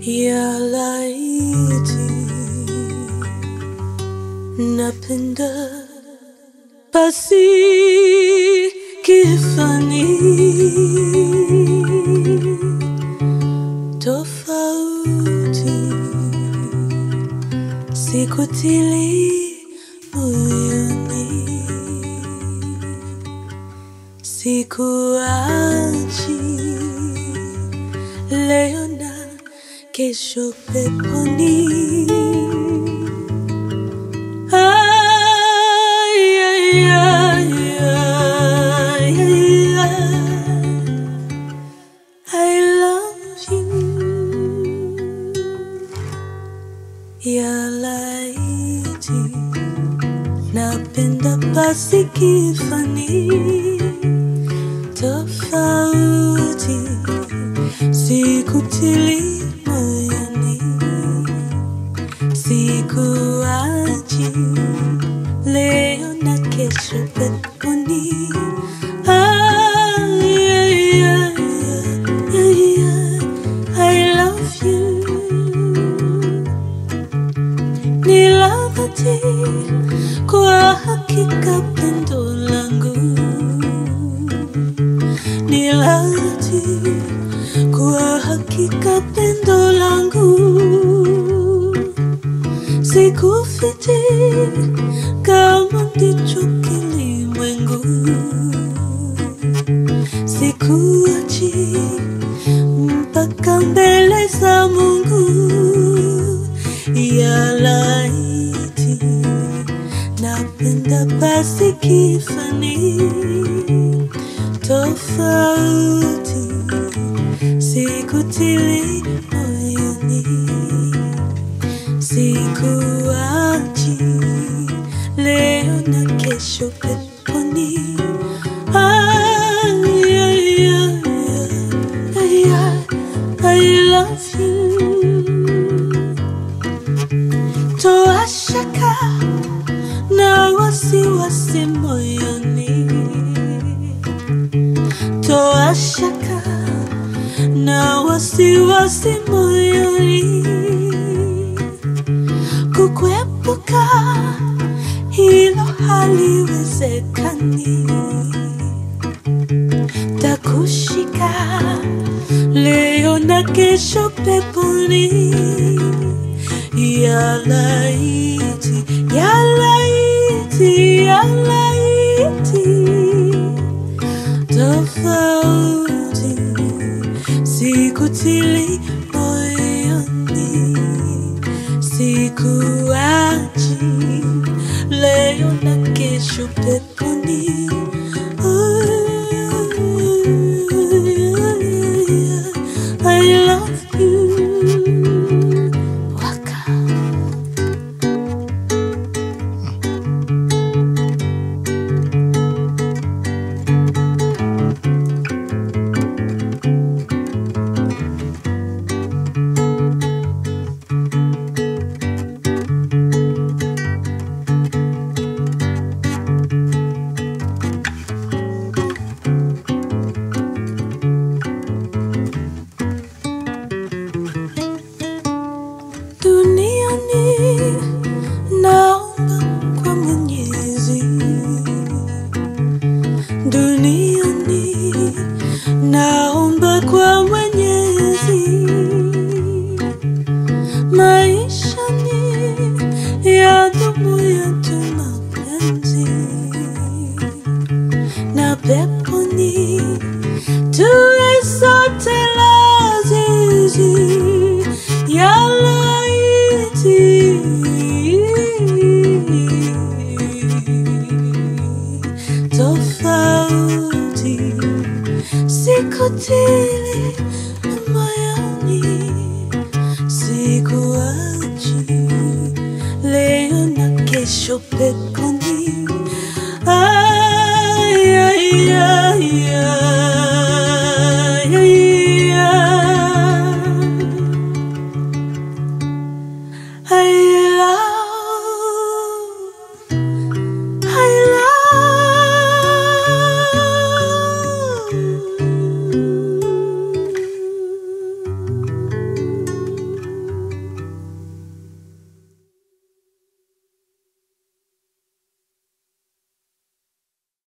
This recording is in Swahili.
ya laiti napenda basi kifani tofauti sikutili moyoni sikuachi leo na kesho peponi Ay, ay, ay, ay, ay, ay. I love you ya laiti napenda basi kifani tofauti sikutili moyoni sikuachi leo na kesho peponi Ay, ay, ay, ay, ay, I love you ni lavati kwa hakika pendo langu ni lavati kwa hakika pendo langu sikufiti kama ndicho kilimwengu sikuachi mpaka mbele za Mungu ya laiti napenda basi kifani tofauti sikutili moyoni sikuachi leo na kesho peponi Ay, ay, ay, ay, ay, I love you toa shaka na wasiwasi moyoni toa shaka na wasiwasi moyoni kukwepuka hilo haliwezekani takushika leo na kesho peponi ya laiti ya laiti ya laiti tofauti sikutili moyoni sikuachi leo na kesho peponi I love you Waka. duniani naomba kwa mwenyezi duniani naomba kwa mwenyezi maishani ya dumu yetu mapenzi na peponi tuwe sote lazizi ya laiti tofauti sikutili moyoni sikuachi leo na kesho pepe